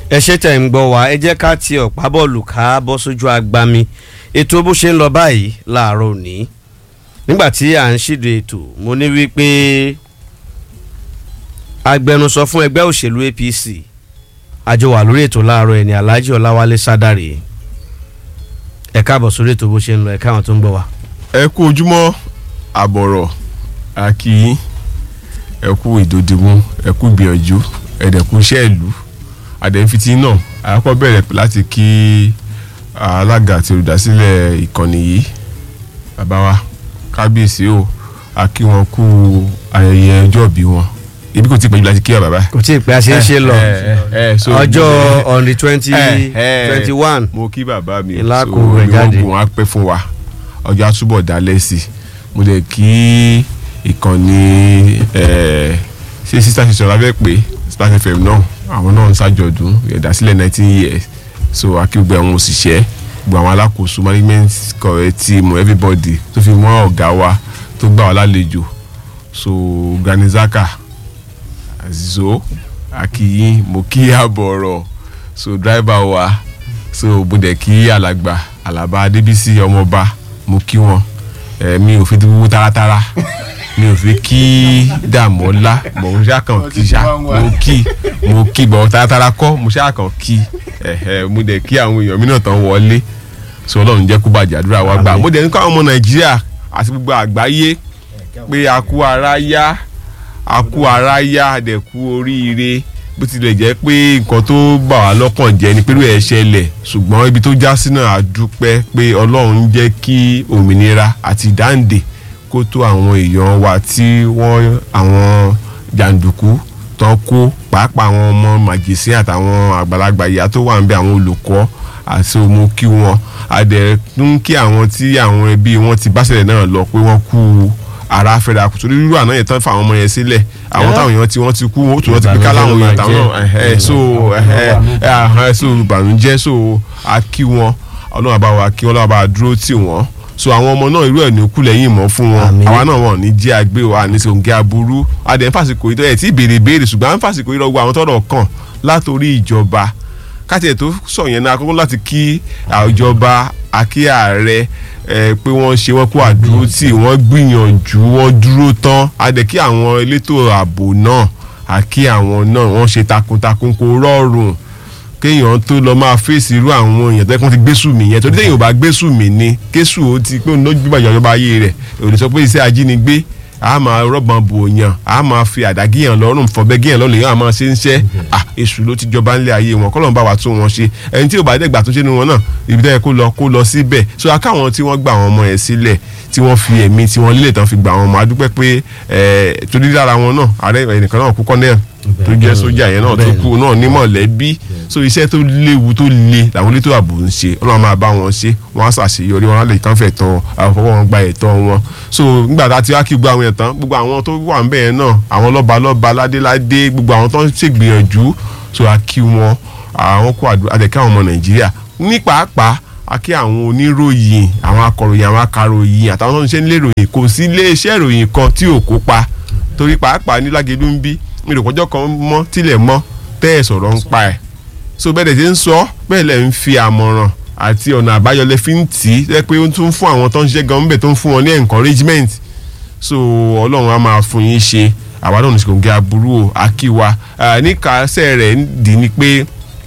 ẹ ṣe tẹ̀ ń gbọ́ wá ẹ jẹ́ ká ti ọ̀pá bọ́ọ̀lù ká bọ́ sójú agbami ètò bó ṣe ń lọ báyìí láàárọ̀ òní nígbà tí à ń ṣíde ètò mo ní wípé agbẹnusọ fún ẹgbẹ́ òṣèlú APC àjọ wà lórí ètò láàárọ̀ ẹni Alhaji Ọláwálé Sádàrè ẹ káàbọ̀ sórí ètò bó ṣe ń lọ ẹ káwọn tó ń gbọ́ wá. ẹ kú ojúmọ́ àbọ̀rọ̀ àkì ẹ kú ìdòdìmú ẹ kú gbìyànjú ẹ̀dẹ̀kú iṣẹ́ ìlú àdẹ̀fitì náà àkọ́kọ́ bẹ̀rẹ̀ láti kí alága àti olùdásílẹ̀ ìkànnì yìí bàbá wa kábíyèsí o a kí wọn kú ayẹyẹ ọjọ́ ìbí wọn ibi kò tí ì pẹ́jù láti kí ọ bàbá. kò tí ì pẹ́ a ṣe ń ṣe lọ ọjọ́ on the twenty Eh, eh, twenty one mo kí bàbá mi Ìlà so, kò rẹ̀ jáde. ogun á pẹ́ fún wa ọjọ́ àtúbọ̀ dalẹ̀ sí i mo lè kí ìkànnì eh, ṣé sísá ṣe sọ̀rọ̀ abẹ́ pé Splash FM náà àwọn náà ń ṣàjọ̀dún ìdásílẹ̀ nineteen years so akígbẹ́ àwọn òṣìṣẹ́ gbogbo àwọn alákòóso management correct team everybody tó fi mọ́ ọ̀gá wa tó gbà wá lálejò so Granizaka Azizo akiyin mo kí àbọ̀rọ̀ so driver wa so mo dẹ̀ kí alàgbà alaba adébísí ọmọọba mo kí wọn ẹ mi ò fi dúró taratara mi ò fi kí dàmọ́lá mo ń ṣàkàn kí ṣá mo kí mo kí bọ̀ taratara kọ́ mo ṣàkàn kí ẹ̀hẹ̀ mo dẹ̀ kí àwọn èèyàn mi náà tán wọlé so ọlọ́run jẹ́ kó bàjẹ́ àdúrà wa gbà mo dẹ̀ ní káwọn ọmọ nàìjíríà àti gbogbo àgbáyé pé a kú ara yá a kú ara yá a dẹ̀ kú oríire bó tilẹ̀ jẹ́ pé nǹkan tó bà wá lọ́kàn jẹ́ ni pẹ̀lú ẹ̀ ṣẹlẹ̀ ṣùgbọ́n ibi tó já sí náà a dúpẹ́ pé ọlọ́run jẹ́ kí òmìnira àti ìdáǹdè kó tó àwọn èèyàn wa tí wọ́n àwọn jàǹdùkú tán kó pàápàá àwọn ọmọ màjèsín àtàwọn àgbàlagbà ìyá tó wà ń bẹ àwọn olùkọ́ àti ọmọ kí wọn a dẹ̀ tún kí àwọn tí àwọn ẹbí wọn ti bá ṣẹlẹ̀ náà lọ pé wọ́n kú ara fẹ́ra kùtù rírú àná yẹn tán fún àwọn ọmọ yẹn sílẹ̀ àwọn táwọn èèyàn tí wọ́n ti kú wọ́n tún wọ́n ti pín kálá àwọn èèyàn táwọn náà ẹ̀hẹ́ so ẹ̀hẹ́ ẹ̀hẹ́ so ìbànújẹ́ so a kí wọn ọlọ́run àbá wa kí ọlọ́run àbá dúró tì wọ́n so àwọn ọmọ náà irú ẹ̀ ní kú lẹ́yìn mọ́ fún wọn Àmín. àwa náà wọn ò ní jẹ́ àgbé wa ní sòǹgẹ́ aburú adẹ̀ ń fàsìkò yìí tó ẹ̀ tí béèrè béèrè ṣùgbọ́n à ń fàsìkò yìí lọ́gbọ́ àwọn tọ́rọ̀ kàn látòrí ìjọba káti ẹ̀ tó sọ yẹn náà kókó láti kí àjọba akí ààrẹ ẹ pé wọ́n ṣe wọ́n kó àdúró tì wọ́n gbìyànjú wọ́n dúró tán adẹ̀ kí àwọn elétò ààbò náà àkí àwọn náà wọ́n ṣe takuntakun kó rọrùn kéèyàn tó lọ máa fèsì irú àwọn èèyàn tó yẹ kó ti gbésù mí yẹn torí téèyàn ò bá gbésù mí ni kéṣù ó ti pé òun ló gbígbà ìjọba ayé rẹ̀ ò lè sọ pé iṣẹ́ ajínigbé a máa rọ́bọ̀n bò yàn a máa fi àdágíyàn lọ́rùn fọ̀bẹ́ gíyàn lọ́rùn yàn a máa ṣe ń ṣẹ́ à èṣù ló ti jọba ńlẹ̀ ayé wọn kọ́lọ́n bá wa tún wọn ṣe ẹni tí ò bá dẹ́gbà tó ṣe nu wọn náà ibi tẹ́ yẹ kó lọ kó lọ síbẹ̀ so akáwọn tí wọ́n gba àwọn ọmọ yẹn sílẹ̀ tí wọ́n fi ẹ̀mí tí wọ́n lílẹ̀ tán fi gba àwọn ọmọ adúpẹ́ pé ẹ̀ torí lára wọn náà ààrẹ ẹnìkan náà kú kọ́nẹ́ẹ̀ tó jẹ́ sójà yẹn náà tó kú náà ní mọ̀lẹ́bí so iṣẹ́ tó léwu tó le làwọn elétò ààbò ń ṣe ọlọ́run máa bá wọn ṣe wọ́n á ṣàṣeyọrí wọn á lè kàn fẹ̀ tán àwọn fọwọ́ wọn gba ẹ̀tọ́ wọn so nígbà tá a ti wá kí gbogbo àwọn yẹn tán gbogbo àwọn tó wà ń bẹ̀ yẹn náà àwọn lọ́ba lọ́ba ládéládé gbogbo àwọn tó ń ṣègbìyànjú so a kí wọn àwọn kó àdúrà àtẹ̀kẹ́ àwọn ọmọ nàìjíríà ní pàápàá a kí àwọn oníròyìn àwọn akọ̀ròyìn àwọn akaròyìn àtàwọn tó ń ṣe nílé ìròyìn kò sí iléeṣẹ́ ìròyìn kan tí ò kópa torí pàápàá ní Lágelú ń bí ìròpọ̀jọ́ kan mọ́ tilẹ̀ mọ́ tẹ́ ẹ̀ sọ̀rọ̀ ń pa ẹ̀ so bẹ́ẹ̀ dẹ̀ ti ń sọ bẹ́ẹ̀ lẹ̀ ń fi àmọ̀ràn àti ọ̀nà àbáyọ lẹ fi ń tì í lẹ́ pé ó tún fún àwọn tó ń ṣiṣẹ́ gan bẹ̀ tó ń fún wọn ní encouragement so ọlọ́run á máa fún yín ṣe àwa náà ní sìkò ń gé aburú o àkíwa níkàsẹ́ rẹ̀ ń dì ní pé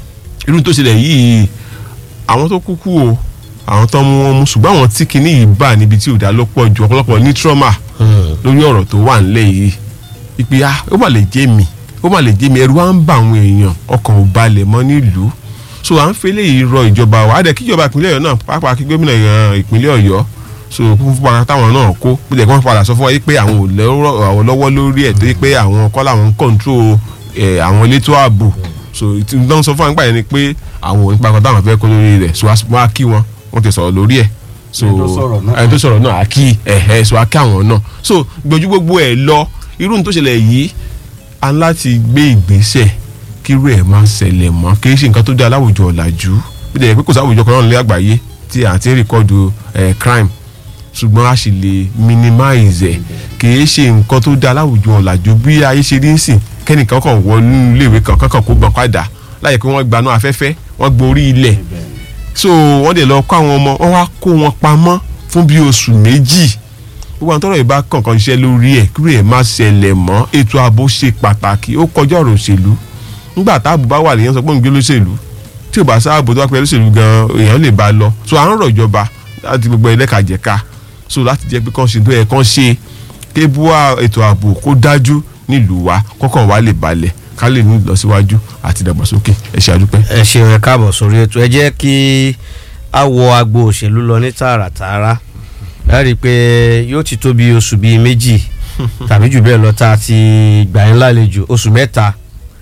irú tó ṣẹlẹ̀ yìí àwọn tó kúkú o àwọn tó mú wọn mú ṣùgbọ́n àwọn tí kinní yìí bà níbi tí ò dá lọ́pọ̀ ju ọ̀pọ̀lọpọ̀ ní trauma lórí ọ̀rọ̀ tó wà ńlẹ̀ yìí ìpè ah ó mà lè jẹ́ mi ó mà lè jẹ́ mi ẹ̀rù wa ń bà àwọn èèyàn ọkàn ò balẹ̀ mọ́ nílùú so à ń fẹ́lẹ́ yìí rọ ìjọba wa á dẹ̀ kí ìjọba ìpínlẹ̀ ọ̀yọ́ náà pàápàá kí gómìnà ìran ìpínlẹ̀ ọ̀yọ́ so fún fún ara táwọn náà kó bó jẹ́ kí wọ́n padà sọ fún wa yìí pé àwọn ò lọ́rọ̀ àwọn lọ́wọ́ lórí ẹ̀ torí pé àwọn kọ́ làwọn ń kọ́ńtró àwọn elétò ààbò so ìtàn sọ fún wa nípa yẹn ni pé àwọn ò nípa kan táwọn fẹ́ kó lórí rẹ̀ so wọ́n á kí wọn wọ́n ti sọ̀rọ̀ lórí ẹ̀ so Ẹni tó sọ̀rọ̀ náà. ẹni tó sọ̀rọ̀ náà á kí ẹ̀hẹ́ so á kí àwọn náà so gbójú gbogbo ẹ̀ lọ irú ní tó ṣẹlẹ̀ yìí a ń láti gbé ìgbésẹ̀ kírú ẹ̀ máa ṣẹlẹ̀ mọ́ kì í ṣe nǹkan tó dá láwùjọ ọ̀làjú bí dẹ̀ pé kò sáwùjọ kan náà lé àgbáyé tí à ń ti rìkọ́dù ẹ̀ crime ṣùgbọ́n a sì lè minimize ẹ̀ kì í ṣe nǹkan tó dá láwùjọ ọ̀làjú bí ayé ṣe rí ń sìn kẹ́nìkan kàn wọ nínú iléèwé kan kankan kó gbọ́n padà láyé pé wọ́n gbaná afẹ́fẹ́ wọ́n gborí ilẹ̀ so wọ́n dẹ̀ lọ kó àwọn ọmọ wọ́n wá kó wọn pamọ́ fún bí oṣù méjì gbogbo àwọn tọrọ ìbá kankan ṣiṣẹ́ lórí ẹ̀ kúrò ẹ̀ má ṣẹlẹ̀ mọ́ ètò ààbò ṣe pàtàkì ó kọjá ọ̀rọ̀ òṣèlú nígbà táàbù bá wà lèèyàn sọ pé òun gbé lóṣèlú tí ò bá sáàbò tó wá pẹ́ lóṣèlú gan èèyàn lè bá lọ so à ń rọ̀ ìjọba láti gbogbo ẹlẹ́kàjẹ̀ka so láti jẹ́ pé kán ṣe tó yẹ kán ṣe kébùà ètò ààbò kó dájú nílùú wa kọ́kàn wa lè balẹ̀ ká lè ní ìlọsíwájú àti ìdàgbàsókè ẹ ṣe àdúpẹ́. ẹ ṣeun ẹ káàbọ̀ sórí ètò ẹ jẹ́ kí a wọ agbo òṣèlú lọ ní tààràtààrà ẹ rí i pé yóò ti tó bí oṣù bíi méjì tàbí jù bẹ́ẹ̀ lọ tá a ti gbà yín lálejò oṣù mẹ́ta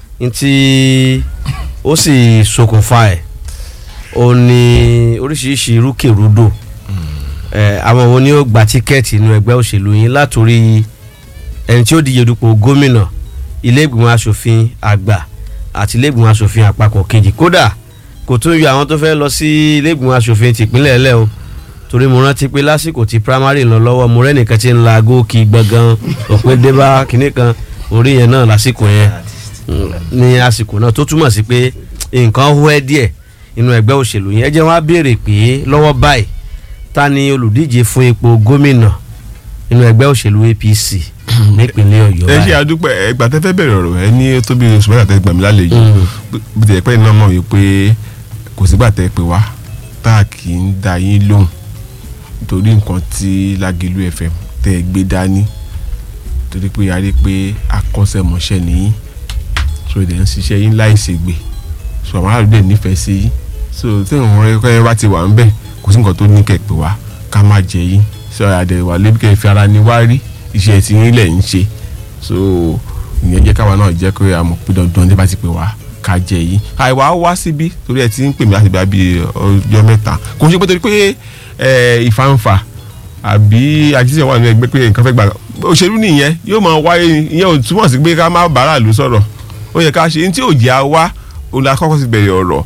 ntí ó sì ṣokùnfà ẹ̀ ó ní oríṣiríṣi rúkèrúdò ẹ àwọn wo ni ó gba tíkẹ́ẹ̀tì inú ẹgbẹ́ òṣèlú yín látòrí ẹni tí ó díje dupò gómìnà ilé ìgbìmọ̀ asòfin àgbà àti ilé ìgbìmọ̀ asòfin àpapọ̀ kejì kódà kò tún yọ àwọn tó fẹ́ lọ sí ilé ìgbìmọ̀ asòfin tìpínlẹ̀ ẹlẹ́ o torí mo rántí pé lásìkò tí primary lọ lọ́wọ́ mo rẹ́nìkan tí ń la góòkì gbọ̀ngàn òpin débá kínní kan orí yẹn náà lásìkò yẹn ní àsìkò náà tó túmọ̀ sí pé nǹkan hó ẹ́ díẹ̀ inú ẹgbẹ́ òṣèlú yẹn ẹ jẹ́ wọ́n á béèrè pé lọ́wọ́ báyìí ta ni olùdíje fún ipò gómìnà inú ẹgbẹ́ òṣèlú APC nípínlẹ̀ Ọ̀yọ́ ẹ ṣe báyìí. àdúpẹ́ ẹgbà tẹ́ fẹ́ bẹ̀rẹ̀ ọ̀rọ̀ ẹ ní tó bí oṣù mẹ́ta tẹ́ gbà mí lálejò bí tẹ̀ pẹ́ iná mọ̀ wípé kò sígbà tẹ́ pé wá tá a kì í da yín lóhùn torí nǹkan tí Lágìlú FM tẹ́ ẹ gbé dání torí pé a rí pé akọ́ṣẹ́mọṣẹ́ nìyí so ìdẹ̀ ń ṣiṣẹ́ yín láì ṣègbè so àwọn aráàlú dẹ̀ nífẹ̀ẹ́ sí yín so tí àwọn ọ̀rẹ́ bá ti wà ń bẹ̀ kò sí nǹkan tó ní kẹ́ pé wá ká má jẹ yín so àdẹ̀wà lébi kẹ́ fi ara ni wá rí iṣẹ́ tí yín lẹ̀ ń ṣe so ìyẹn jẹ́ káwa náà jẹ́ pé àmọ̀ pé dandan ní bá ti pè wá ká jẹ yìí àìwá wá síbí torí ẹ ti ń pè mí láti bí ọjọ́ mẹ́ta kò ń ṣe pé torí pé ìfàǹfà àbí àjíṣe wà nínú ẹgbẹ́ pé nǹkan fẹ́ gbà òṣèlú nìyẹn yóò máa wáyé ìyẹn ò túmọ̀ sí pé ká má bàárà lù sọ̀rọ̀ ó yẹ ká ṣe ní tí ò jẹ́ àwa òun la kọ́kọ́ ti bẹ̀rẹ̀ ọ̀rọ̀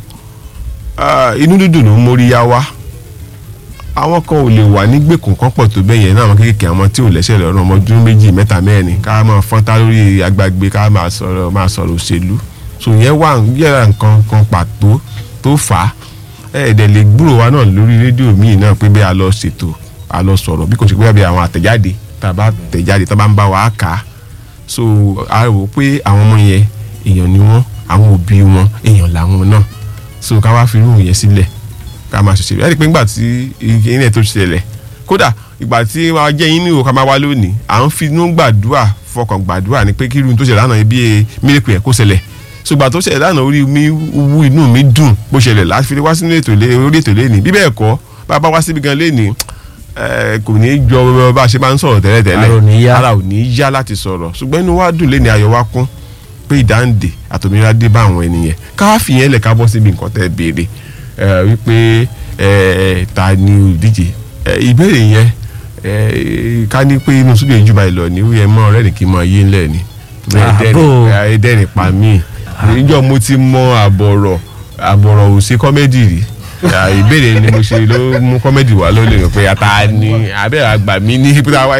inú dídùn ló ń mórí yá wa àwọn kan ò lè wà nígbèkùn kan pọ̀ tó bẹ́ẹ̀ yẹn náà àwọn kéékèèké àwọn tí ò lẹ́sẹ̀ lọ́rùn ọmọ ọdún méjì mẹ́ta mẹ́rin ká máa fọ́ntá lórí agbágbé ká máa sọ̀rọ̀ máa sọ̀rọ̀ òṣèlú so yẹn wà yẹra nǹkan kan pàtó tó fà á ẹ̀ẹ́dẹ̀ lè gbúrò wa náà lórí rédíò míì náà pé bí a lọ ṣètò a lọ sọ̀rọ̀ bí kò ṣe pé bí àwọn àtẹ̀jáde tá a bá tẹ̀jáde tá a bá ń bá wa kà á so a rò pé àwọn ọmọ yẹn èèyàn ni wọ́n àwọn òbí wọn èèyàn làwọn náà so ká wá fi irú yẹn sílẹ̀ ká máa ṣe ṣe ẹ rí i pé nígbà tí ilé tó ṣẹlẹ̀ kódà ìgbà tí wàá jẹ́ yín ní ìwò ká máa wá lónìí à ń fi inú gbàdúrà fọkàn gbàdúrà ni pé kí irú tó ṣẹlẹ̀ lánàá bí mílíkù yẹn kó ṣẹlẹ̀ ṣùgbọ́n tó ṣẹlẹ̀ lánàá orí mi wú inú mi dùn bó ṣẹlẹ̀ láti fi wá sínú ètò orí ètò lẹ́nìí bí bẹ́ẹ̀ kọ́ bá a bá wá síbi gan lẹ́nìí kò ní í jọ bá a ṣe máa ń sọ̀rọ̀ tẹ́lẹ̀tẹ́lẹ̀ ara ò ní í yá láti sọ̀rọ̀ ṣùgbọ́n inú wa dùn lẹ́nìí ayọ̀ wa kún pé ìdáǹdè àtòmíràn dé bá àwọn ènìyàn ká fi yẹn lẹ̀ ká bọ́ síbi nǹkan tẹ́ béèrè wípé ta ni olùdíje ìbéèrè yẹn ká ní pé inú súlẹ̀ ìjùbà ìlọ ni wíyẹn mọ́ ọ̀rẹ́ nìkí mọ́ ayé ńlẹ̀ ni ẹ̀ẹ́dẹ́rìn pa mí níjọ́ mo ti mọ àbọ̀rọ̀ àbọ̀rọ̀ ò sí kọ́mẹ́dì rí ìbéèrè ni mo ṣe ló mú kọ́mẹ́dì wá ló lè rò pé ata ni abẹ́rẹ́ àgbà mi ní pé